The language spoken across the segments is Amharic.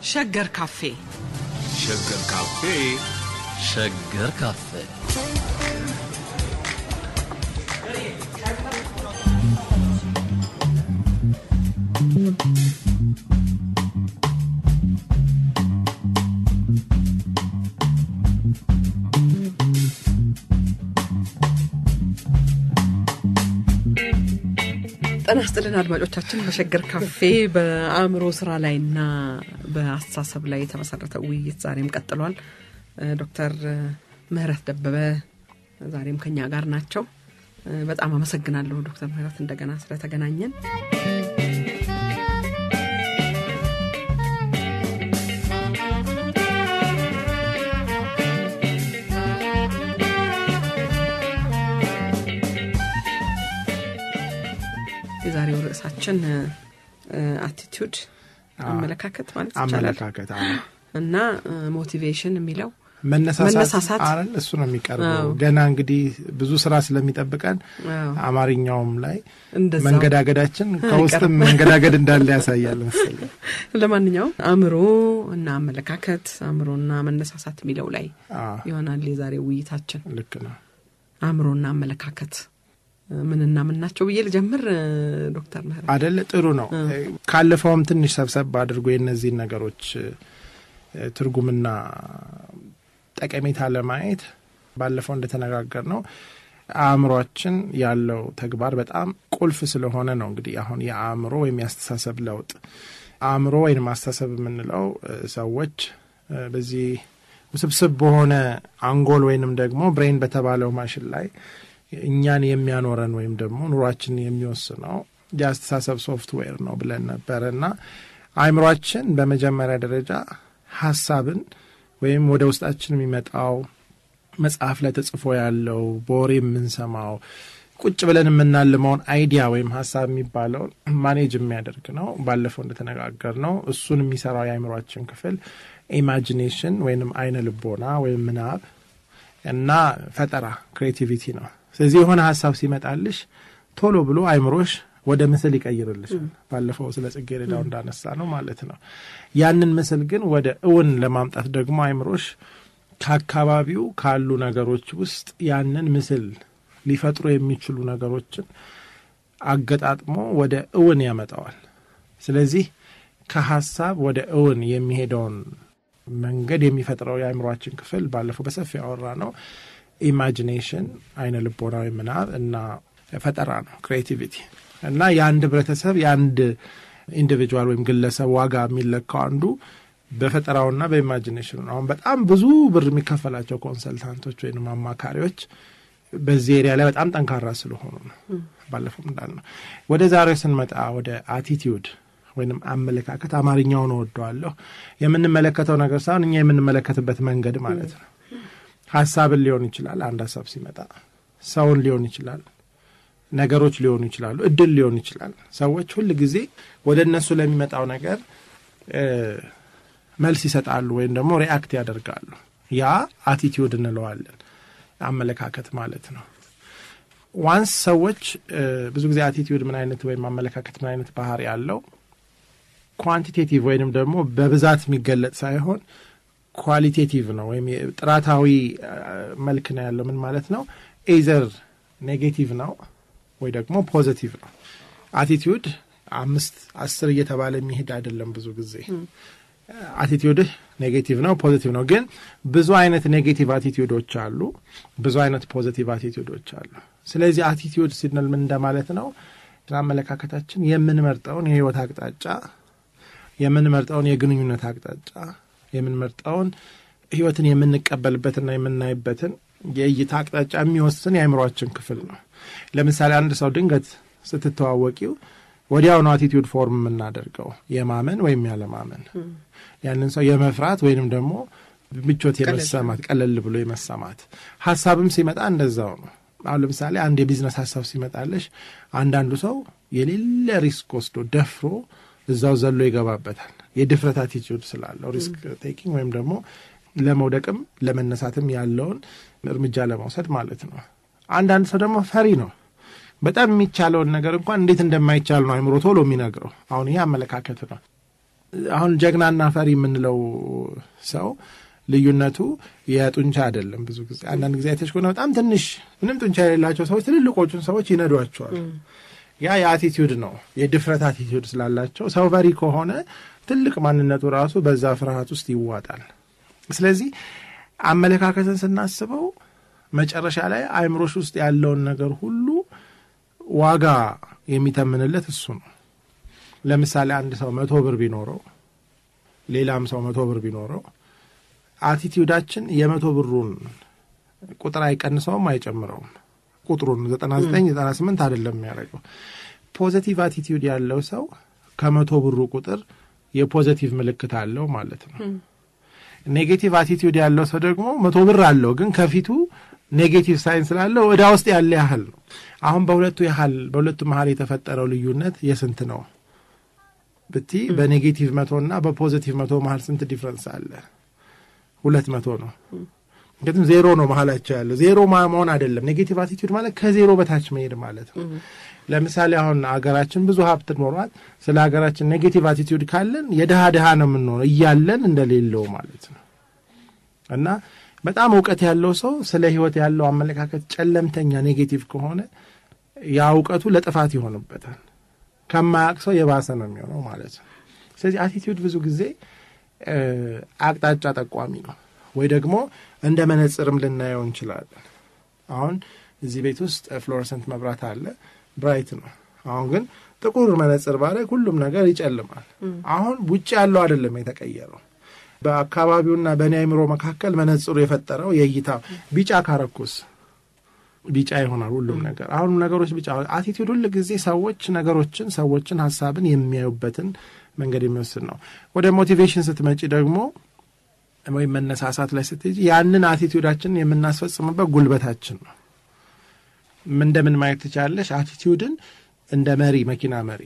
ሸገር ካፌ ሸገር ካፌ ሸገር ካፌ ጤና ይስጥልን አድማጮቻችን። በሸገር ካፌ በአእምሮ ስራ ላይና በአስተሳሰብ ላይ የተመሰረተ ውይይት ዛሬም ቀጥሏል። ዶክተር ምህረት ደበበ ዛሬም ከኛ ጋር ናቸው። በጣም አመሰግናለሁ ዶክተር ምህረት እንደገና ስለተገናኘን። የዛሬው ርዕሳችን አቲቱድ አመለካከት ማለት ይቻላል አመለካከት አዎ። እና ሞቲቬሽን የሚለው መነሳሳት መነሳሳት። አይደል? እሱ ነው የሚቀርበው። አዎ። ገና እንግዲህ ብዙ ስራ ስለሚጠብቀን አዎ። አማርኛውም ላይ እንደዛው መንገዳገዳችን ከውስጥም አይቀርም። መንገዳገድ እንዳለ ያሳያል መሰለኝ። ለማንኛውም አእምሮ እና አመለካከት አእምሮና መነሳሳት የሚለው ላይ አዎ፣ ይሆናል የዛሬው ውይይታችን። ልክ ነው። አእምሮና አመለካከት ምንና ምን ናቸው ብዬ ልጀምር ዶክተር ምህረት አደለ ጥሩ ነው። ካለፈውም ትንሽ ሰብሰብ አድርጎ የእነዚህን ነገሮች እ፣ ትርጉምና ጠቀሜታ ለማየት ባለፈው እንደተነጋገር ነው አእምሯችን ያለው ተግባር በጣም ቁልፍ ስለሆነ ነው እንግዲህ አሁን የአእምሮ ወይም የአስተሳሰብ ለውጥ አእምሮ ወይም አስተሳሰብ የምንለው እ፣ ሰዎች እ፣ በዚህ ውስብስብ በሆነ አንጎል ወይንም ደግሞ ብሬን በተባለው ማሽን ላይ እኛን የሚያኖረን ወይም ደግሞ ኑሯችንን የሚወስነው የአስተሳሰብ ሶፍትዌር ነው ብለን ነበረ እና አእምሯችን በመጀመሪያ ደረጃ ሀሳብን ወይም ወደ ውስጣችን የሚመጣው መጽሐፍ ላይ ተጽፎ ያለው በወሬ የምንሰማው ቁጭ ብለን የምናልመውን አይዲያ ወይም ሀሳብ የሚባለውን ማኔጅ የሚያደርግ ነው። ባለፈው እንደተነጋገር ነው እሱን የሚሰራው የአእምሯችን ክፍል ኢማጂኔሽን ወይንም አይነ ልቦና ወይም ምናብ እና ፈጠራ ክሬቲቪቲ ነው። ስለዚህ የሆነ ሀሳብ ሲመጣልሽ ቶሎ ብሎ አይምሮሽ ወደ ምስል ይቀይርልሻል። ባለፈው ስለ ጽጌረዳው እንዳነሳ ነው ማለት ነው። ያንን ምስል ግን ወደ እውን ለማምጣት ደግሞ አይምሮሽ ከአካባቢው ካሉ ነገሮች ውስጥ ያንን ምስል ሊፈጥሩ የሚችሉ ነገሮችን አገጣጥሞ ወደ እውን ያመጣዋል። ስለዚህ ከሀሳብ ወደ እውን የሚሄደውን መንገድ የሚፈጥረው የአእምሯችን ክፍል ባለፈው በሰፊ ያወራ ነው ኢማጂኔሽን አይነ ልቦናዊ ምናብ እና ፈጠራ ነው ክሬቲቪቲ እና የአንድ ህብረተሰብ የአንድ ኢንዲቪጁዋል ወይም ግለሰብ ዋጋ የሚለካው አንዱ በፈጠራውና በኢማጂኔሽኑ ነው። አሁን በጣም ብዙ ብር የሚከፈላቸው ኮንሰልታንቶች ወይም አማካሪዎች በዚህ ኤሪያ ላይ በጣም ጠንካራ ስለሆኑ ነው። ባለፈው እንዳልነው ወደ ዛሬው ስንመጣ ወደ አቲቲዩድ ወይንም አመለካከት አማርኛውን እወደዋለሁ የምንመለከተው ነገር ሳይሆን እኛ የምንመለከትበት መንገድ ማለት ነው። ሀሳብን ሊሆን ይችላል። አንድ ሀሳብ ሲመጣ ሰውን ሊሆን ይችላል። ነገሮች ሊሆኑ ይችላሉ። እድል ሊሆን ይችላል። ሰዎች ሁል ጊዜ ወደ እነሱ ለሚመጣው ነገር እ፣ መልስ ይሰጣሉ ወይም ደግሞ ሪአክት ያደርጋሉ። ያ አቲቲዩድ እንለዋለን። አመለካከት ማለት ነው። ዋንስ ሰዎች እ፣ ብዙ ጊዜ አቲቲዩድ ምን አይነት ወይም አመለካከት ምን አይነት ባህሪ ያለው ኳንቲቴቲቭ ወይንም ደግሞ በብዛት የሚገለጥ ሳይሆን ኳሊቴቲቭ ነው ወይም ጥራታዊ አ፣ መልክ ነው ያለው። ምን ማለት ነው? ኤዘር ኔጌቲቭ ነው ወይ ደግሞ ፖዘቲቭ ነው። አቲቲዩድ አምስት አስር እየተባለ የሚሄድ አይደለም። ብዙ ጊዜ አቲቲዩድህ ኔጌቲቭ ነው ፖዚቲቭ ነው። ግን ብዙ አይነት ኔጌቲቭ አቲቲዩዶች አሉ፣ ብዙ አይነት ፖዚቲቭ አቲቲዩዶች አሉ። ስለዚህ አቲቲዩድ ሲንል ምን እንደማለት ነው? አመለካከታችን የምንመርጠውን የህይወት አቅጣጫ የምንመርጠውን የግንኙነት አቅጣጫ የምንመርጠውን ህይወትን የምንቀበልበትና የምናይበትን የእይታ አቅጣጫ የሚወስን የአእምሯችን ክፍል ነው። ለምሳሌ አንድ ሰው ድንገት ስትተዋወቂው ወዲያው ነው አቲቲዩድ ፎርም የምናደርገው የማመን ወይም ያለማመን፣ ያንን ሰው የመፍራት ወይንም ደግሞ ምቾት የመሰማት ቀለል ብሎ የመሰማት ሀሳብም ሲመጣ እንደዛው ነው። አሁን ለምሳሌ አንድ የቢዝነስ ሀሳብ ሲመጣለሽ አንዳንዱ ሰው የሌለ ሪስክ ወስዶ ደፍሮ እዛው ዘሎ ይገባበታል። የድፍረት አቲቲዩድ ስላለው ሪስክ ቴኪንግ ወይም ደግሞ ለመውደቅም ለመነሳትም ያለውን እርምጃ ለመውሰድ ማለት ነው። አንዳንድ ሰው ደግሞ ፈሪ ነው። በጣም የሚቻለውን ነገር እንኳን እንዴት እንደማይቻል ነው አይምሮ ቶሎ የሚነግረው። አሁን ይሄ አመለካከት ነው። አሁን ጀግናና ፈሪ የምንለው ሰው ልዩነቱ የጡንቻ አይደለም። ብዙ ጊዜ አንዳንድ ጊዜ አይተሽ ከሆነ በጣም ትንሽ ምንም ጡንቻ የሌላቸው ሰዎች ትልልቆቹን ሰዎች ይነዷቸዋል። ያ የአቲቲዩድ ነው፣ የድፍረት አቲቲዩድ ስላላቸው። ሰው ፈሪ ከሆነ ትልቅ ማንነቱ ራሱ በዛ ፍርሃት ውስጥ ይዋጣል። ስለዚህ አመለካከትን ስናስበው መጨረሻ ላይ አእምሮሽ ውስጥ ያለውን ነገር ሁሉ ዋጋ የሚተምንለት እሱ ነው። ለምሳሌ አንድ ሰው መቶ ብር ቢኖረው ሌላም ሰው መቶ ብር ቢኖረው አቲቲዩዳችን የመቶ ብሩን ቁጥር አይቀንሰውም፣ አይጨምረውም። ቁጥሩን ዘጠና ዘጠኝ ዘጠና ስምንት አይደለም የሚያደርገው። ፖዘቲቭ አቲቲዩድ ያለው ሰው ከመቶ ብሩ ቁጥር የፖዘቲቭ ምልክት አለው ማለት ነው። ኔጌቲቭ አቲቲዩድ ያለው ሰው ደግሞ መቶ ብር አለው፣ ግን ከፊቱ ኔጌቲቭ ሳይን ስላለው ዕዳ ውስጥ ያለ ያህል ነው። አሁን በሁለቱ ያህል በሁለቱ መሀል የተፈጠረው ልዩነት የስንት ነው ብቲ በኔጌቲቭ መቶ እና በፖዘቲቭ መቶ መሀል ስንት ዲፍረንስ አለ? ሁለት መቶ ነው። ምክንያቱም ዜሮ ነው መሀላቸው ያለው። ዜሮ መሆን አይደለም። ኔጌቲቭ አቲቲዩድ ማለት ከዜሮ በታች መሄድ ማለት ነው። ለምሳሌ አሁን አገራችን ብዙ ሀብት ኖሯት ስለ ሀገራችን ኔጌቲቭ አቲቲዩድ ካለን የድሃ ድሃ ነው የምንሆነው እያለን እንደሌለው ማለት ነው። እና በጣም እውቀት ያለው ሰው ስለ ሕይወት ያለው አመለካከት ጨለምተኛ ኔጌቲቭ ከሆነ ያ እውቀቱ ለጥፋት ይሆንበታል። ከማያውቅ ሰው የባሰ ነው የሚሆነው ማለት ነው። ስለዚህ አቲቲዩድ ብዙ ጊዜ አቅጣጫ ጠቋሚ ነው፣ ወይ ደግሞ እንደ መነጽርም ልናየው እንችላለን። አሁን እዚህ ቤት ውስጥ ፍሎረሰንት መብራት አለ፣ ብራይት ነው። አሁን ግን ጥቁር መነጽር ባደርግ ሁሉም ነገር ይጨልማል። አሁን ውጭ ያለው አይደለም የተቀየረው፣ በአካባቢውና በእኔ አይምሮ መካከል መነጽሩ የፈጠረው የእይታ ቢጫ ካረኩስ ቢጫ ይሆናል ሁሉም ነገር። አሁን ነገሮች ቢጫ አቲቲዩድ ሁል ጊዜ ሰዎች ነገሮችን፣ ሰዎችን፣ ሀሳብን የሚያዩበትን መንገድ የሚወስድ ነው። ወደ ሞቲቬሽን ስትመጪ ደግሞ ወይም መነሳሳት ላይ ስትሄጂ ያንን አቲቲዩዳችንን የምናስፈጽምበት ጉልበታችን ነው። እንደምን ማየት ትችላለሽ? አቲቲዩድን እንደ መሪ፣ መኪና መሪ፣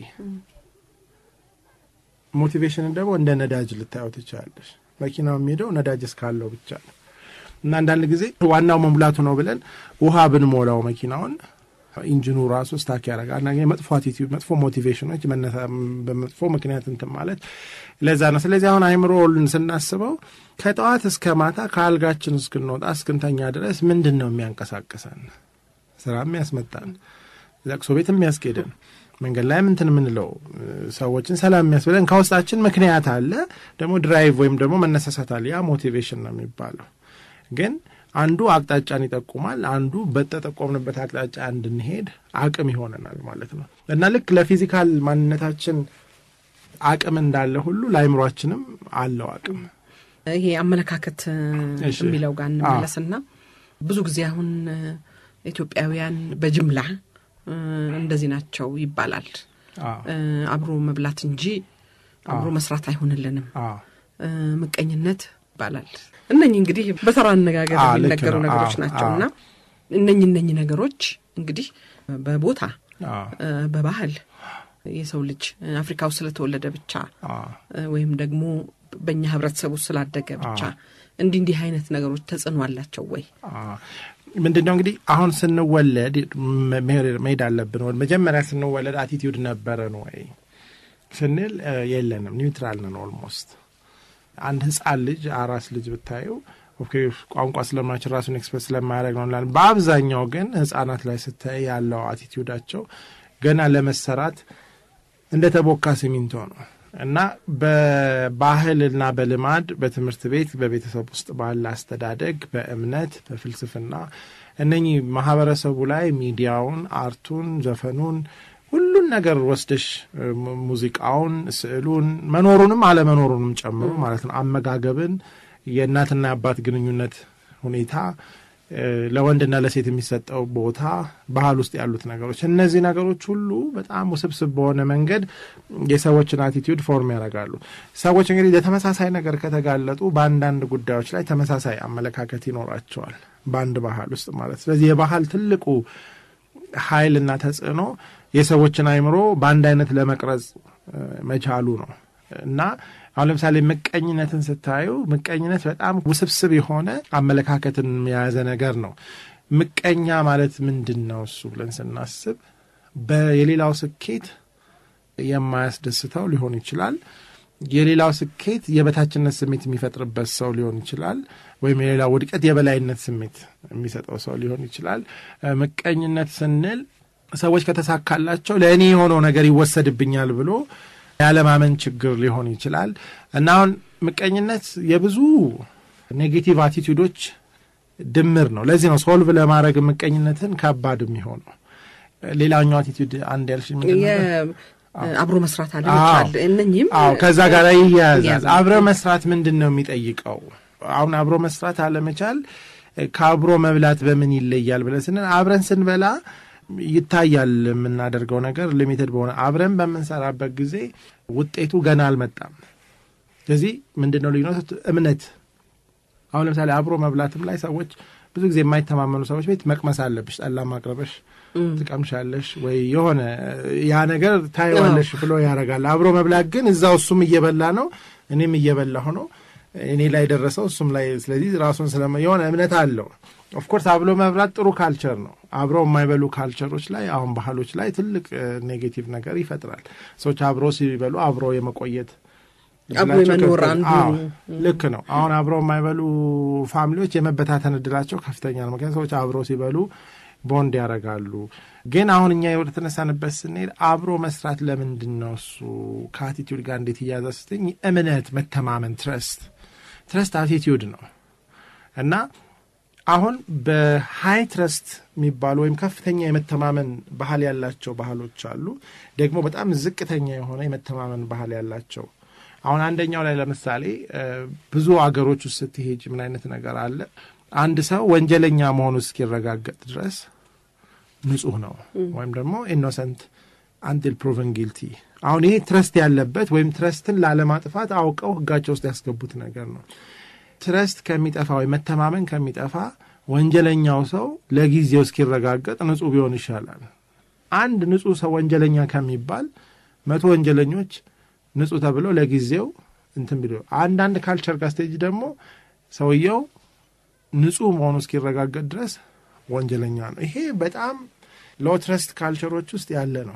ሞቲቬሽንን ደግሞ እንደ ነዳጅ ልታየው ትችላለሽ። መኪናው የሚሄደው ነዳጅ እስካለው ብቻ ነው። እና አንዳንድ ጊዜ ዋናው መሙላቱ ነው ብለን ውሃ ብንሞላው መኪናውን ኢንጂኑ ራሱ ስታክ ያደርጋል። እና መጥፎ አቲቲዩድ፣ መጥፎ ሞቲቬሽኖች በመጥፎ ምክንያት እንትን ማለት ለዛ ነው። ስለዚህ አሁን አይምሮን ስናስበው ከጠዋት እስከ ማታ ከአልጋችን እስክንወጣ እስክንተኛ ድረስ ምንድን ነው የሚያንቀሳቅሰን? ስራ የሚያስመጣን፣ ለቅሶ ቤት የሚያስኬድን፣ መንገድ ላይ ምንትን የምንለው ሰዎችን ሰላም የሚያስብለን ከውስጣችን ምክንያት አለ። ደግሞ ድራይቭ ወይም ደግሞ መነሳሳት አለ። ያ ሞቲቬሽን ነው የሚባለው ግን አንዱ አቅጣጫን ይጠቁማል። አንዱ በተጠቆምንበት አቅጣጫ እንድንሄድ አቅም ይሆነናል ማለት ነው እና ልክ ለፊዚካል ማንነታችን አቅም እንዳለ ሁሉ ለአይምሯችንም አለው አቅም። ይሄ አመለካከት የሚለው ጋር እንመለስና ብዙ ጊዜ አሁን ኢትዮጵያውያን በጅምላ እንደዚህ ናቸው ይባላል። አብሮ መብላት እንጂ አብሮ መስራት አይሆንልንም፣ ምቀኝነት ይባላል። እነኚህ እንግዲህ በተራ አነጋገር የሚነገሩ ነገሮች ናቸው እና እነኚህ እነኚህ ነገሮች እንግዲህ በቦታ በባህል የሰው ልጅ አፍሪካ ውስጥ ስለተወለደ ብቻ ወይም ደግሞ በእኛ ህብረተሰብ ውስጥ ስላደገ ብቻ እንዲህ እንዲህ አይነት ነገሮች ተጽዕኖ አላቸው ወይ? ምንድን ነው እንግዲህ አሁን ስንወለድ መሄድ አለብን። መጀመሪያ ስንወለድ አቲቲዩድ ነበረን ወይ ስንል የለንም፣ ኒውትራል ነን ኦልሞስት አንድ ህጻን ልጅ አራስ ልጅ ብታየው ቋንቋ ስለማይችል ራሱን ኤክስፕረስ ስለማያደርግ ነው እንላለን። በአብዛኛው ግን ህጻናት ላይ ስታይ ያለው አቲቲዩዳቸው ገና ለመሰራት እንደ ተቦካ ሲሚንቶ ነው እና በባህልና በልማድ በትምህርት ቤት በቤተሰብ ውስጥ ባለ አስተዳደግ፣ በእምነት፣ በፍልስፍና እነኚህ ማህበረሰቡ ላይ ሚዲያውን፣ አርቱን፣ ዘፈኑን ሁሉን ነገር ወስደሽ ሙዚቃውን፣ ስዕሉን መኖሩንም አለመኖሩንም ጨምሮ ማለት ነው። አመጋገብን፣ የእናትና የአባት ግንኙነት ሁኔታ፣ ለወንድና ለሴት የሚሰጠው ቦታ፣ ባህል ውስጥ ያሉት ነገሮች፣ እነዚህ ነገሮች ሁሉ በጣም ውስብስብ በሆነ መንገድ የሰዎችን አቲቲዩድ ፎርም ያደርጋሉ። ሰዎች እንግዲህ ለተመሳሳይ ነገር ከተጋለጡ በአንዳንድ ጉዳዮች ላይ ተመሳሳይ አመለካከት ይኖራቸዋል፣ በአንድ ባህል ውስጥ ማለት ስለዚህ የባህል ትልቁ ኃይልና ተጽዕኖ የሰዎችን አይምሮ በአንድ አይነት ለመቅረጽ መቻሉ ነው እና አሁን ለምሳሌ ምቀኝነትን ስታዩ ምቀኝነት በጣም ውስብስብ የሆነ አመለካከትን የያዘ ነገር ነው። ምቀኛ ማለት ምንድን ነው? እሱ ብለን ስናስብ የሌላው ስኬት የማያስደስተው ሊሆን ይችላል። የሌላው ስኬት የበታችነት ስሜት የሚፈጥርበት ሰው ሊሆን ይችላል። ወይም የሌላው ውድቀት የበላይነት ስሜት የሚሰጠው ሰው ሊሆን ይችላል። ምቀኝነት ስንል ሰዎች ከተሳካላቸው ለእኔ የሆነው ነገር ይወሰድብኛል ብሎ ያለማመን ችግር ሊሆን ይችላል እና አሁን ምቀኝነት የብዙ ኔጌቲቭ አቲቱዶች ድምር ነው። ለዚህ ነው ሶልቭ ለማድረግ ምቀኝነትን ከባድ የሚሆነው። ሌላኛው አቲቱድ አንድ ያልሽ አብሮ መስራት አለመቻል እነኚህም አዎ ከዛ ጋር ይያያዛል። አብረ መስራት ምንድን ነው የሚጠይቀው? አሁን አብሮ መስራት አለመቻል ከአብሮ መብላት በምን ይለያል ብለን ስንል አብረን ስንበላ ይታያል የምናደርገው ነገር ሊሚትድ በሆነ አብረን በምንሰራበት ጊዜ ውጤቱ ገና አልመጣም። ስለዚህ ምንድን ነው ልዩነቱ? እምነት አሁን ለምሳሌ አብሮ መብላትም ላይ ሰዎች ብዙ ጊዜ የማይተማመኑ ሰዎች ቤት መቅመስ አለብሽ፣ ጠላ ማቅረበሽ ትቀምሻለሽ ወይ የሆነ ያ ነገር ታየዋለሽ ብሎ ያደርጋል። አብሮ መብላት ግን እዛው እሱም እየበላ ነው እኔም እየበላሁ ነው እኔ ላይ ደረሰው እሱም ላይ ስለዚህ ራሱን ስለ የሆነ እምነት አለው። ኦፍኮርስ አብሮ መብላት ጥሩ ካልቸር ነው። አብረው የማይበሉ ካልቸሮች ላይ አሁን ባህሎች ላይ ትልቅ ኔጌቲቭ ነገር ይፈጥራል። ሰዎች አብሮ ሲበሉ አብሮ የመቆየት አብሮ የመኖር አንዱ ልክ ነው። አሁን አብረው የማይበሉ ፋሚሊዎች የመበታተን እድላቸው ከፍተኛ ነው። ምክንያቱም ሰዎች አብረው ሲበሉ ቦንድ ያደርጋሉ። ግን አሁን እኛ ወደ ተነሳንበት ስንሄድ አብሮ መስራት ለምንድን ነው እሱ ከአቲቲዩድ ጋር እንዴት እያዘ ስትኝ እምነት፣ መተማመን፣ ትረስት ትረስት አቲቲዩድ ነው እና አሁን በሀይ ትረስት የሚባሉ ወይም ከፍተኛ የመተማመን ባህል ያላቸው ባህሎች አሉ። ደግሞ በጣም ዝቅተኛ የሆነ የመተማመን ባህል ያላቸው አሁን አንደኛው ላይ ለምሳሌ ብዙ አገሮች ውስጥ ስትሄጅ ምን አይነት ነገር አለ? አንድ ሰው ወንጀለኛ መሆኑ እስኪረጋገጥ ድረስ ንጹህ ነው ወይም ደግሞ ኢኖሰንት አንቲል ፕሮቨን ጊልቲ። አሁን ይሄ ትረስት ያለበት ወይም ትረስትን ላለማጥፋት አውቀው ሕጋቸው ውስጥ ያስገቡት ነገር ነው። ትረስት ከሚጠፋ ወይም መተማመን ከሚጠፋ ወንጀለኛው ሰው ለጊዜው እስኪረጋገጥ ንጹህ ቢሆን ይሻላል። አንድ ንጹህ ሰው ወንጀለኛ ከሚባል መቶ ወንጀለኞች ንጹህ ተብሎ ለጊዜው እንትን ቢሎ አንዳንድ ካልቸር ጋር ስቴጅ ደግሞ ሰውየው ንጹህ መሆኑ እስኪረጋገጥ ድረስ ወንጀለኛ ነው። ይሄ በጣም ሎ ትረስት ካልቸሮች ውስጥ ያለ ነው።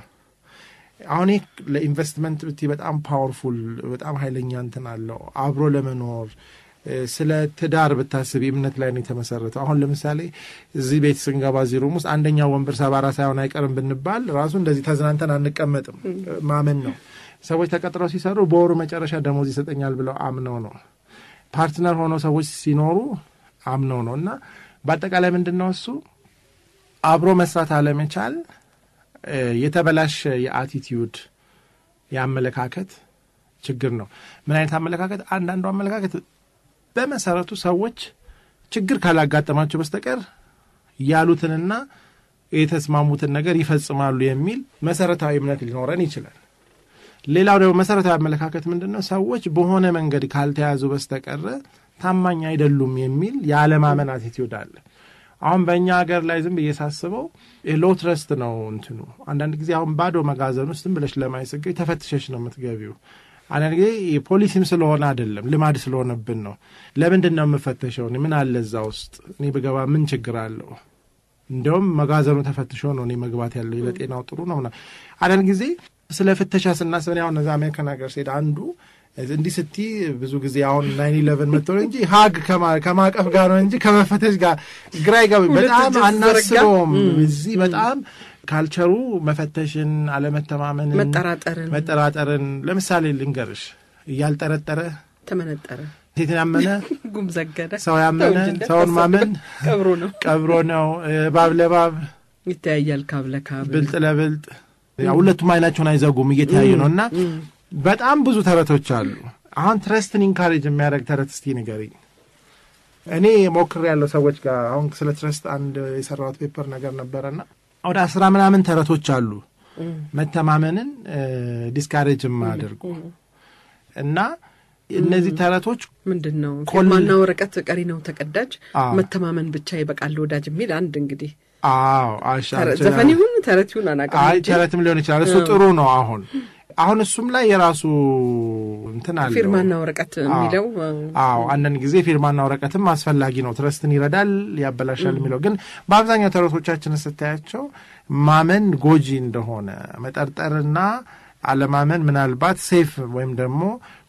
አሁን ይህ ለኢንቨስትመንት ብቲ በጣም ፓወርፉል በጣም ኃይለኛ እንትን አለው። አብሮ ለመኖር ስለ ትዳር ብታስብ እምነት ላይ ነው የተመሰረተው። አሁን ለምሳሌ እዚህ ቤት ስንገባ እዚህ ሩም ውስጥ አንደኛው ወንበር ሰባራ ሳይሆን አይቀርም ብንባል ራሱ እንደዚህ ተዝናንተን አንቀመጥም። ማመን ነው። ሰዎች ተቀጥረው ሲሰሩ በወሩ መጨረሻ ደሞዝ ይሰጠኛል ብለው አምነው ነው። ፓርትነር ሆነው ሰዎች ሲኖሩ አምነው ነው። እና በአጠቃላይ ምንድን ነው እሱ አብሮ መስራት አለመቻል የተበላሸ የአቲቲዩድ የአመለካከት ችግር ነው። ምን አይነት አመለካከት? አንዳንዱ አመለካከት በመሰረቱ ሰዎች ችግር ካላጋጠማቸው በስተቀር ያሉትንና የተስማሙትን ነገር ይፈጽማሉ የሚል መሰረታዊ እምነት ሊኖረን ይችላል። ሌላው ደግሞ መሰረታዊ አመለካከት ምንድን ነው? ሰዎች በሆነ መንገድ ካልተያዙ በስተቀረ ታማኝ አይደሉም የሚል የአለማመን አቲቲዩድ አለ። አሁን በእኛ ሀገር ላይ ዝም ብዬ ሳስበው ሎ ትረስት ነው እንትኑ። አንዳንድ ጊዜ አሁን ባዶ መጋዘን ውስጥ ዝም ብለሽ ለማይስገኝ ተፈትሸሽ ነው የምትገቢው። አንዳንድ ጊዜ ፖሊሲም ስለሆነ አይደለም ልማድ ስለሆነብን ነው። ለምንድን ነው የምፈተሸው? ምን አለ እዛ ውስጥ እኔ ብገባ ምን ችግር አለው? እንዲያውም መጋዘኑ ተፈትሾ ነው እኔ መግባት ያለው ለጤናው ጥሩ ነው። አንዳንድ ጊዜ ስለ ፍተሻ ስናስብ እኔ አሁን እዛ አሜሪካን ሀገር ስሄድ አንዱ እንዲህ ስቲ ብዙ ጊዜ አሁን ናይን ኢለቨን መጥቶ እንጂ ሀግ ከማቀፍ ጋር ነው እንጂ ከመፈተሽ ጋር ግራ ይገባ በጣም አናስበውም። እዚህ በጣም ካልቸሩ መፈተሽን፣ አለመተማመንን፣ መጠራጠርን መጠራጠርን ለምሳሌ ልንገርሽ እያልጠረጠረ ተመነጠረ ሴትን ያመነ ጉም ዘገደ ሰው ያመነ ሰውን ማመን ቀብሮ ነው ቀብሮ ነው። እባብ ለባብ ይተያያል ካብ ለካብ ብልጥ ለብልጥ ሁለቱም አይናቸውን አይዘጉም እየተያዩ ነው እና በጣም ብዙ ተረቶች አሉ። አሁን ትረስትን ኢንካሬጅ የሚያደርግ ተረት እስቲ ንገሪኝ። እኔ ሞክር ያለው ሰዎች ጋር አሁን ስለ ትረስት አንድ የሰራሁት ፔፐር ነገር ነበረና ወደ አስራ ምናምን ተረቶች አሉ መተማመንን ዲስካሬጅ የማያደርጉ እና እነዚህ ተረቶች ምንድን ነው ፊርማና ወረቀት ቀሪ ነው ተቀዳጅ መተማመን ብቻ ይበቃል ወዳጅ የሚል አንድ እንግዲህ አዎ ዘፈን ይሁን ተረት ይሁን አናውቅም አይ እንጂ ተረትም ሊሆን ይችላል። እሱ ጥሩ ነው። አሁን አሁን እሱም ላይ የራሱ እንትን አለው። ፊርማና ወረቀት የሚለው አዎ አንዳንድ ጊዜ ፊርማና ወረቀትም አስፈላጊ ነው። ትረስትን ይረዳል፣ ያበላሻል የሚለው ግን በአብዛኛው ተረቶቻችን ስታያቸው ማመን ጎጂ እንደሆነ መጠርጠርና አለማመን ምናልባት ሴፍ ወይም ደግሞ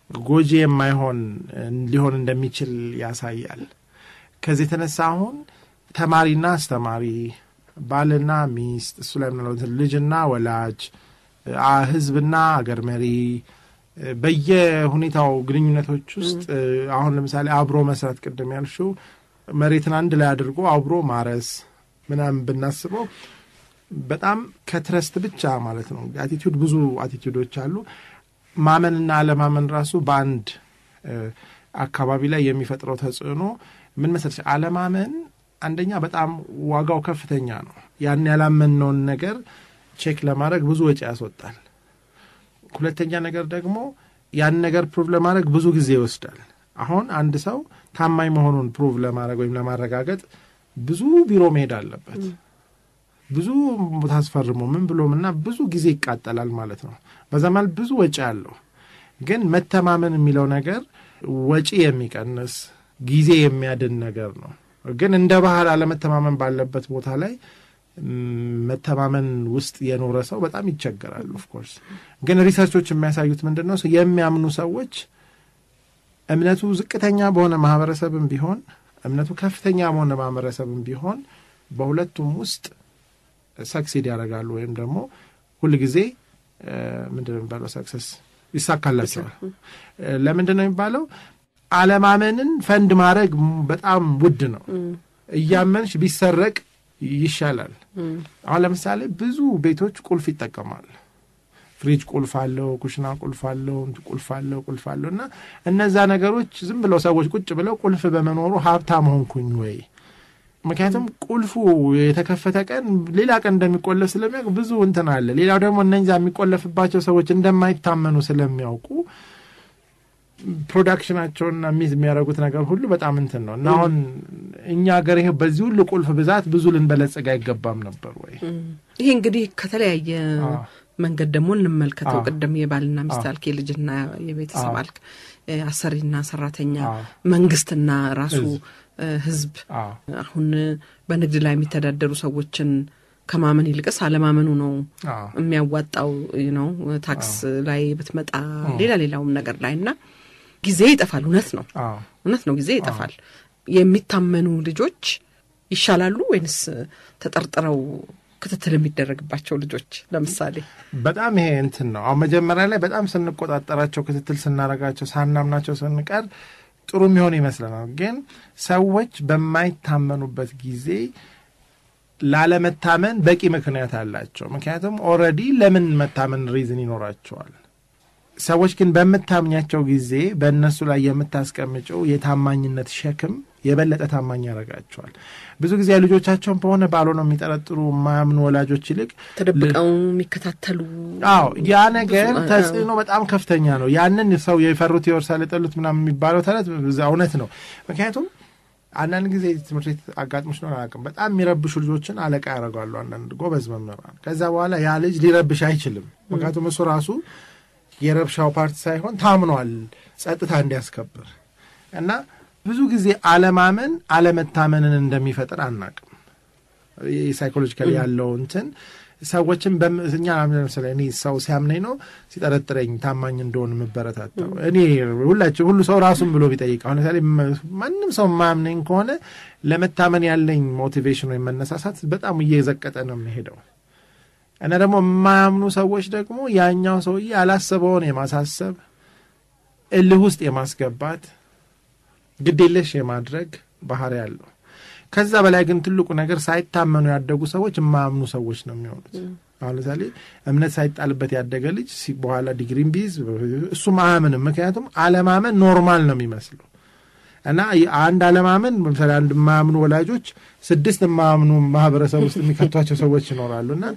ጎጂ የማይሆን ሊሆን እንደሚችል ያሳያል። ከዚህ የተነሳ አሁን ተማሪና አስተማሪ፣ ባልና ሚስት፣ እሱ ላይ ምናልባት ልጅና ወላጅ፣ ህዝብና አገር መሪ በየሁኔታው ግንኙነቶች ውስጥ አሁን ለምሳሌ አብሮ መስራት ቅድም ያልሽው መሬትን አንድ ላይ አድርጎ አብሮ ማረስ ምናምን ብናስበው በጣም ከትረስት ብቻ ማለት ነው። አቲቱድ ብዙ አቲቱዶች አሉ። ማመንና አለማመን ራሱ በአንድ አካባቢ ላይ የሚፈጥረው ተጽዕኖ ምን መሰለሽ፣ አለማመን አንደኛ በጣም ዋጋው ከፍተኛ ነው። ያን ያላመንነውን ነገር ቼክ ለማድረግ ብዙ ወጪ ያስወጣል። ሁለተኛ ነገር ደግሞ ያን ነገር ፕሩቭ ለማድረግ ብዙ ጊዜ ይወስዳል። አሁን አንድ ሰው ታማኝ መሆኑን ፕሩቭ ለማድረግ ወይም ለማረጋገጥ ብዙ ቢሮ መሄድ አለበት። ብዙ ቦታ አስፈርሞ ምን ብሎም እና ብዙ ጊዜ ይቃጠላል ማለት ነው። በዛ ማለት ብዙ ወጪ አለው። ግን መተማመን የሚለው ነገር ወጪ የሚቀንስ ጊዜ የሚያድን ነገር ነው። ግን እንደ ባህል አለመተማመን ባለበት ቦታ ላይ መተማመን ውስጥ የኖረ ሰው በጣም ይቸገራል። ኦፍኮርስ ግን ሪሰርቾች የሚያሳዩት ምንድን ነው? የሚያምኑ ሰዎች እምነቱ ዝቅተኛ በሆነ ማህበረሰብም ቢሆን እምነቱ ከፍተኛ በሆነ ማህበረሰብም ቢሆን በሁለቱም ውስጥ ሰክሲድ ያደርጋሉ ወይም ደግሞ ሁልጊዜ ምንድን ነው የሚባለው ሰክሰስ ይሳካላቸዋል። ለምንድን ነው የሚባለው? አለማመንን ፈንድ ማድረግ በጣም ውድ ነው። እያመንሽ ቢሰረቅ ይሻላል። አሁን ለምሳሌ ብዙ ቤቶች ቁልፍ ይጠቀማል። ፍሪጅ ቁልፍ አለው፣ ኩሽና ቁልፍ አለው፣ ቁልፍ አለው፣ ቁልፍ አለው እና እነዛ ነገሮች ዝም ብለው ሰዎች ቁጭ ብለው ቁልፍ በመኖሩ ሀብታም ሆንኩኝ ወይ? ምክንያቱም ቁልፉ የተከፈተ ቀን ሌላ ቀን እንደሚቆለፍ ስለሚያውቅ ብዙ እንትን አለ። ሌላው ደግሞ እነዛ የሚቆለፍባቸው ሰዎች እንደማይታመኑ ስለሚያውቁ ፕሮዳክሽናቸውና ሚዝ የሚያደርጉት ነገር ሁሉ በጣም እንትን ነው እና አሁን እኛ ሀገር ይሄ በዚህ ሁሉ ቁልፍ ብዛት ብዙ ልንበለጸግ አይገባም ነበር ወይ? ይሄ እንግዲህ ከተለያየ መንገድ ደግሞ እንመልከተው። ቅድም የባልና ሚስት አልክ፣ የልጅና የቤተሰብ አልክ፣ አሰሪና ሰራተኛ፣ መንግስትና ራሱ ህዝብ። አሁን በንግድ ላይ የሚተዳደሩ ሰዎችን ከማመን ይልቅስ አለማመኑ ነው የሚያዋጣው ነው። ታክስ ላይ ብትመጣ ሌላ ሌላውም ነገር ላይ እና ጊዜ ይጠፋል። እውነት ነው፣ እውነት ነው፣ ጊዜ ይጠፋል። የሚታመኑ ልጆች ይሻላሉ ወይንስ ተጠርጥረው ክትትል የሚደረግባቸው ልጆች? ለምሳሌ በጣም ይሄ እንትን ነው። አሁን መጀመሪያ ላይ በጣም ስንቆጣጠራቸው፣ ክትትል ስናረጋቸው፣ ሳናምናቸው ስንቀር ጥሩ የሚሆን ይመስለናል። ግን ሰዎች በማይታመኑበት ጊዜ ላለመታመን በቂ ምክንያት አላቸው። ምክንያቱም ኦልሬዲ ለምን መታመን ሪዝን ይኖራቸዋል። ሰዎች ግን በምታምኛቸው ጊዜ በእነሱ ላይ የምታስቀምጨው የታማኝነት ሸክም የበለጠ ታማኝ ያደርጋቸዋል። ብዙ ጊዜ ልጆቻቸውን በሆነ ባልሆነ የሚጠረጥሩ የማያምኑ ወላጆች ይልቅ ተደብቀው የሚከታተሉ አዎ፣ ያ ነገር ተጽዕኖ በጣም ከፍተኛ ነው። ያንን ሰው የፈሩት ይወርሳል የጠሉት ምናምን የሚባለው ተረት እውነት ነው። ምክንያቱም አንዳንድ ጊዜ ትምህርት ቤት አጋጥሞች ነው አላውቅም። በጣም የሚረብሹ ልጆችን አለቃ ያደርጋሉ አንዳንድ ጎበዝ መምህራን። ከዛ በኋላ ያ ልጅ ሊረብሽ አይችልም። ምክንያቱም እሱ ራሱ የረብሻው ፓርቲ ሳይሆን ታምኗል ጸጥታ እንዲያስከብር እና ብዙ ጊዜ አለማመን አለመታመንን እንደሚፈጥር አናቅም። ሳይኮሎጂካሊ ያለው እንትን ሰዎችን እኛ ለምሳሌ እኔ ሰው ሲያምነኝ ነው ሲጠረጥረኝ ታማኝ እንደሆን የምበረታታው። እኔ ሁላችን ሁሉ ሰው ራሱን ብሎ ቢጠይቅ አሁን ለምሳሌ ማንም ሰው የማያምነኝ ከሆነ ለመታመን ያለኝ ሞቲቬሽን ወይም መነሳሳት በጣም እየዘቀጠ ነው የሚሄደው እና ደግሞ የማያምኑ ሰዎች ደግሞ ያኛው ሰውዬ ያላሰበውን የማሳሰብ እልህ ውስጥ የማስገባት ግዴለሽ የማድረግ ባህሪ ያለው ከዛ በላይ ግን ትልቁ ነገር ሳይታመኑ ያደጉ ሰዎች የማያምኑ ሰዎች ነው የሚሆኑት። አሁን ለምሳሌ እምነት ሳይጣልበት ያደገ ልጅ በኋላ ዲግሪም ቢይዝ እሱም አያምንም። ምክንያቱም አለማመን ኖርማል ነው የሚመስለው እና አንድ አለማመን ለምሳሌ አንድ የማያምኑ ወላጆች ስድስት የማያምኑ ማህበረሰብ ውስጥ የሚከቷቸው ሰዎች ይኖራሉ። እና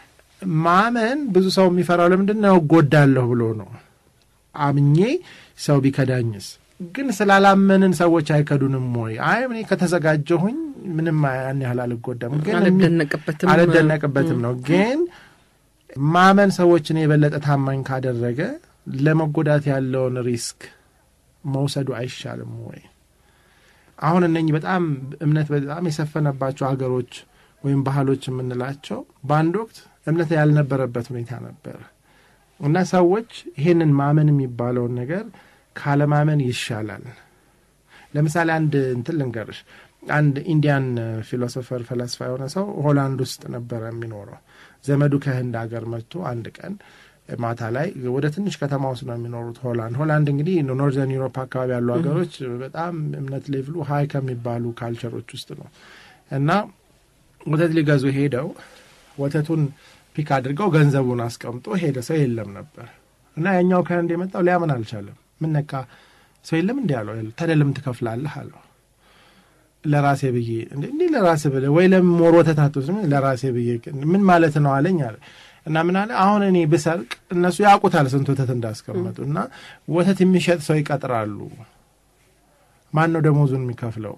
ማመን ብዙ ሰው የሚፈራው ለምንድን ነው? እጎዳለሁ ብሎ ነው። አምኜ ሰው ቢከዳኝስ ግን ስላላመንን ሰዎች አይከዱንም ወይ? አይ እኔ ከተዘጋጀሁኝ ምንም ያን ያህል አልጎዳም፣ ግን አልደነቅበትም አልደነቅበትም ነው። ግን ማመን ሰዎችን የበለጠ ታማኝ ካደረገ ለመጎዳት ያለውን ሪስክ መውሰዱ አይሻልም ወይ? አሁን እነኚህ በጣም እምነት በጣም የሰፈነባቸው ሀገሮች ወይም ባህሎች የምንላቸው በአንድ ወቅት እምነት ያልነበረበት ሁኔታ ነበር እና ሰዎች ይሄንን ማመን የሚባለውን ነገር ካለማመን ይሻላል። ለምሳሌ አንድ እንትን ልንገርሽ። አንድ ኢንዲያን ፊሎሶፈር ፈላስፋ የሆነ ሰው ሆላንድ ውስጥ ነበረ የሚኖረው። ዘመዱ ከህንድ ሀገር መጥቶ አንድ ቀን ማታ ላይ ወደ ትንሽ ከተማ ውስጥ ነው የሚኖሩት። ሆላንድ ሆላንድ እንግዲህ ኖርዘርን ዩሮፕ አካባቢ ያሉ ሀገሮች በጣም እምነት ሌቭሉ ሀይ ከሚባሉ ካልቸሮች ውስጥ ነው እና ወተት ሊገዙ ሄደው ወተቱን ፒክ አድርገው ገንዘቡን አስቀምጦ ሄደ። ሰው የለም ነበር እና ያኛው ከህንድ የመጣው ሊያምን አልቻለም። ምን ነካ ሰው የለም እንዲ አለው። ታዲያ ለምን ትከፍላለህ አለው። ለራሴ ብዬ እንዲህ ለራሴ ብለህ ወይ ለምን ሞር ወተት አትወስድም? ለራሴ ብዬ ምን ማለት ነው አለኝ አለ እና ምን አለ አሁን እኔ ብሰርቅ እነሱ ያውቁታል ስንት ወተት እንዳስቀመጡ እና ወተት የሚሸጥ ሰው ይቀጥራሉ። ማን ነው ደሞዙን የሚከፍለው?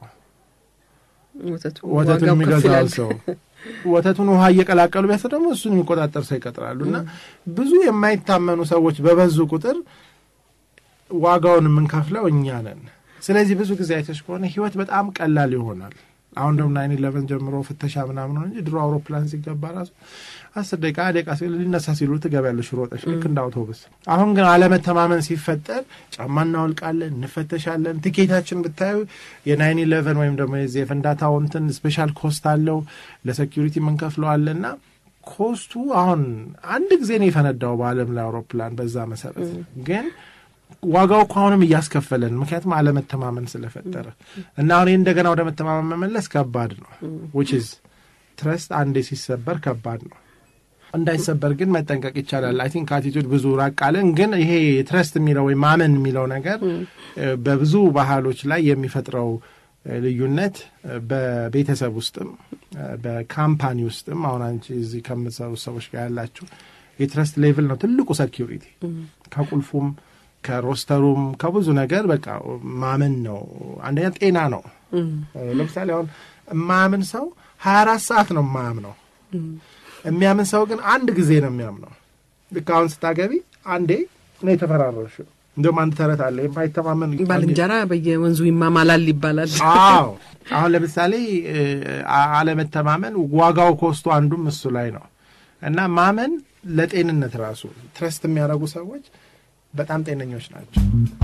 ወተቱን የሚገዛው ሰው ወተቱን ውሃ እየቀላቀሉ ቢያስ ደግሞ እሱን የሚቆጣጠር ሰው ይቀጥራሉ። እና ብዙ የማይታመኑ ሰዎች በበዙ ቁጥር ዋጋውን የምንከፍለው እኛ ነን። ስለዚህ ብዙ ጊዜ አይተሽ ከሆነ ህይወት በጣም ቀላል ይሆናል። አሁን ደግሞ ናይን ኢለቨን ጀምሮ ፍተሻ ምናምን ሆነ እንጂ ድሮ አውሮፕላን ሲገባ ራሱ አስር ደቂቃ ደቂቃ ሲል ሊነሳ ሲሉ ትገቢያለሽ ሮጠሽ ልክ እንደ አውቶቡስ። አሁን ግን አለመተማመን ሲፈጠር ጫማ እናወልቃለን፣ እንፈተሻለን። ቲኬታችን ብታዩ የናይን ኢለቨን ወይም ደግሞ የዚህ የፍንዳታው እንትን ስፔሻል ኮስት አለው ለሴኪሪቲ የምንከፍለዋለን እና ኮስቱ አሁን አንድ ጊዜ ነው የፈነዳው በዓለም ላይ አውሮፕላን በዛ መሰረት ግን ዋጋው እኮ አሁንም እያስከፈለን ምክንያቱም አለመተማመን ስለፈጠረ እና አሁን ይህ እንደገና ወደ መተማመን መመለስ ከባድ ነው። ዊች ኢዝ ትረስት አንዴ ሲሰበር ከባድ ነው። እንዳይሰበር ግን መጠንቀቅ ይቻላል። አይ ቲንክ አቲቱድ ብዙ ራቅ አለን። ግን ይሄ ትረስት የሚለው ወይም ማመን የሚለው ነገር በብዙ ባህሎች ላይ የሚፈጥረው ልዩነት በቤተሰብ ውስጥም በካምፓኒ ውስጥም አሁን አንቺ እዚህ ከምትሰሩ ሰዎች ጋር ያላችሁ የትረስት ሌቭል ነው ትልቁ ሴኪሪቲ ከቁልፉም ከሮስተሩም ከብዙ ነገር በቃ ማመን ነው። አንደኛ ጤና ነው። ለምሳሌ አሁን የማያምን ሰው ሀያ አራት ሰዓት ነው የማያምነው። የሚያምን ሰው ግን አንድ ጊዜ ነው የሚያምነው። ልክ አሁን ስታገቢ አንዴ ነው የተፈራረሽው። እንዲሁም አንድ ተረት አለ የማይተማመን ባልንጀራ በየወንዙ ይማማላል ይባላል። አዎ አሁን ለምሳሌ አለመተማመን ዋጋው ኮስቱ አንዱም እሱ ላይ ነው እና ማመን ለጤንነት ራሱ ትረስት የሚያደርጉ ሰዎች በጣም ጤነኞች ናቸው።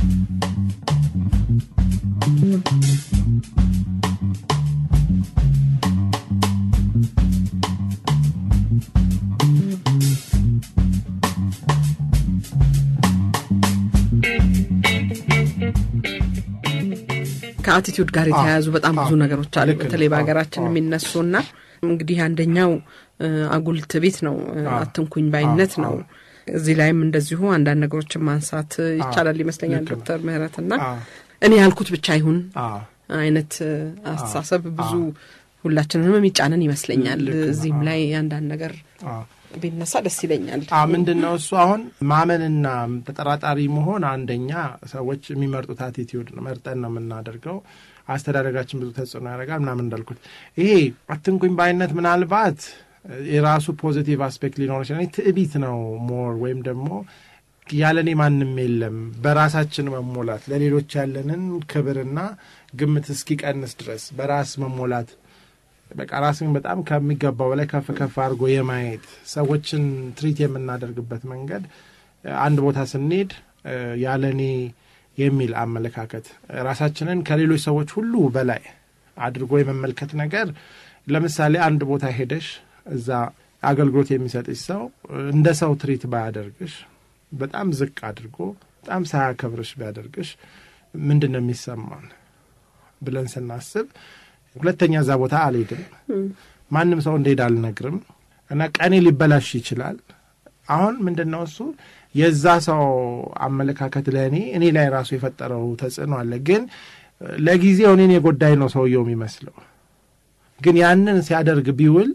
ከአቲቱድ ጋር የተያያዙ በጣም ብዙ ነገሮች አሉ። ልክ ነው። በተለይ በሀገራችን አዎ፣ አዎ። የሚነሱና እንግዲህ አንደኛው አጉል ትዕቢት ነው፣ አትንኩኝ ባይነት ነው። እዚህ ላይም እንደዚሁ አንዳንድ ነገሮችን ማንሳት ይቻላል ይመስለኛል። ልክ ነው። ዶክተር ምህረትና አዎ፣ እኔ ያልኩት ብቻ ይሁን አዎ፣ አይነት አስተሳሰብ ብዙ ሁላችንንም የሚጫነን ይመስለኛል። ልክ ነው። እዚህም ላይ አንዳንድ ነገር አዎ። ቢነሳ ደስ ይለኛል። አ ምንድን ነው እሱ አሁን ማመንና ተጠራጣሪ መሆን አንደኛ ሰዎች የሚመርጡት አቲቲዩድ ነው። መርጠን ነው የምናደርገው። አስተዳደጋችን ብዙ ተጽዕኖ ያደርጋል ምናምን እንዳልኩት ይሄ አትንኩኝ ባይነት ምናልባት የራሱ ፖዚቲቭ አስፔክት ሊኖር ይችላል። ትዕቢት ነው ሞር ወይም ደግሞ ያለኔ ማንም የለም በራሳችን መሞላት ለሌሎች ያለንን ክብርና ግምት እስኪቀንስ ድረስ በራስ መሞላት በቃ ራስን በጣም ከሚገባው በላይ ከፍ ከፍ አድርጎ የማየት ሰዎችን ትሪት የምናደርግበት መንገድ አንድ ቦታ ስንሄድ ያለኔ የሚል አመለካከት ራሳችንን ከሌሎች ሰዎች ሁሉ በላይ አድርጎ የመመልከት ነገር ለምሳሌ አንድ ቦታ ሄደሽ እዛ አገልግሎት የሚሰጥሽ ሰው እንደ ሰው ትሪት ባያደርግሽ በጣም ዝቅ አድርጎ በጣም ሳያከብርሽ ቢያደርግሽ ምንድን ነው የሚሰማን ብለን ስናስብ ሁለተኛ እዛ ቦታ አልሄድም፣ ማንም ሰው እንደሄድ አልነግርም እና ቀኔ ሊበላሽ ይችላል። አሁን ምንድን ነው እሱ የዛ ሰው አመለካከት ለእኔ እኔ ላይ ራሱ የፈጠረው ተጽዕኖ አለ። ግን ለጊዜው እኔን የጎዳኝ ነው ሰውየው የሚመስለው። ግን ያንን ሲያደርግ ቢውል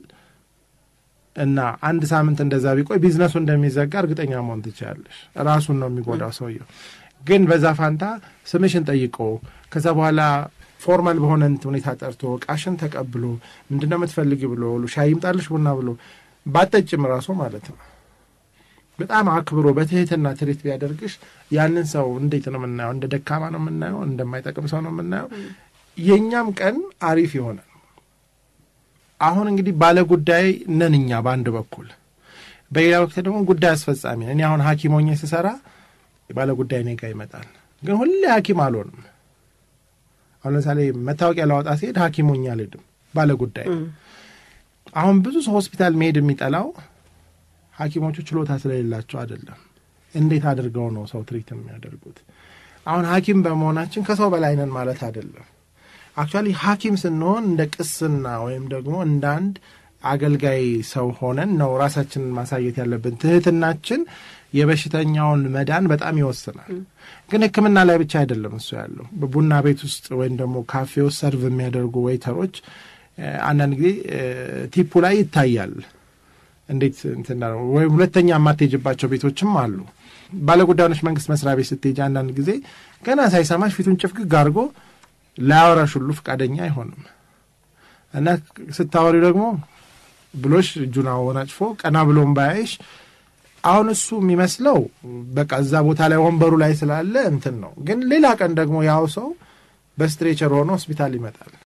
እና አንድ ሳምንት እንደዛ ቢቆይ ቢዝነሱ እንደሚዘጋ እርግጠኛ መሆን ትችላለሽ። ራሱን ነው የሚጎዳው ሰውየው። ግን በዛ ፋንታ ስምሽን ጠይቆ ከዛ በኋላ ፎርማል በሆነ ሁኔታ ጠርቶ እቃሽን ተቀብሎ ምንድን ነው የምትፈልጊ ብሎ ሻይ ይምጣልሽ ቡና ብሎ ባጠጭም ራሱ ማለት ነው በጣም አክብሮ በትህትና ትሪት ቢያደርግሽ ያንን ሰው እንዴት ነው የምናየው? እንደ ደካማ ነው የምናየው? እንደማይጠቅም ሰው ነው የምናየው? የእኛም ቀን አሪፍ ይሆናል። አሁን እንግዲህ ባለ ጉዳይ ነን እኛ በአንድ በኩል፣ በሌላ ወቅት ደግሞ ጉዳይ አስፈጻሚ ነን። እኔ አሁን ሐኪም ሆኜ ስሰራ ባለ ጉዳይ እኔ ጋ ይመጣል። ግን ሁሌ ሐኪም አልሆንም። አሁን ለምሳሌ መታወቂያ ላወጣ ሲሄድ ሐኪም ሆኜ አልሄድም፣ ባለ ጉዳይ አሁን ብዙ ሰው ሆስፒታል መሄድ የሚጠላው ሐኪሞቹ ችሎታ ስለሌላቸው አይደለም። እንዴት አድርገው ነው ሰው ትሪት የሚያደርጉት? አሁን ሐኪም በመሆናችን ከሰው በላይ ነን ማለት አይደለም። አክቹዋሊ ሐኪም ስንሆን እንደ ቅስና ወይም ደግሞ እንደ አንድ አገልጋይ ሰው ሆነን ነው ራሳችንን ማሳየት ያለብን። ትህትናችን የበሽተኛውን መዳን በጣም ይወስናል። ግን ሕክምና ላይ ብቻ አይደለም እሱ ያለው። በቡና ቤት ውስጥ ወይም ደግሞ ካፌ ውስጥ ሰርቭ የሚያደርጉ ዌይተሮች አንዳንድ ጊዜ ቲፑ ላይ ይታያል እንዴት እንትና ነው። ወይም ሁለተኛ የማትሄጅባቸው ቤቶችም አሉ። ባለጉዳዮች መንግስት መስሪያ ቤት ስትሄጅ አንዳንድ ጊዜ ገና ሳይሰማሽ ፊቱን ጭፍግግ አድርጎ ላያወራሽ ሁሉ ፈቃደኛ አይሆንም እና ስታወሪ ደግሞ ብሎሽ እጁን አወናጭፎ ቀና ብሎም ባያይሽ አሁን እሱ የሚመስለው በቃ እዛ ቦታ ላይ ወንበሩ ላይ ስላለ እንትን ነው። ግን ሌላ ቀን ደግሞ ያው ሰው በስትሬቸር ሆኖ ሆስፒታል ይመጣል።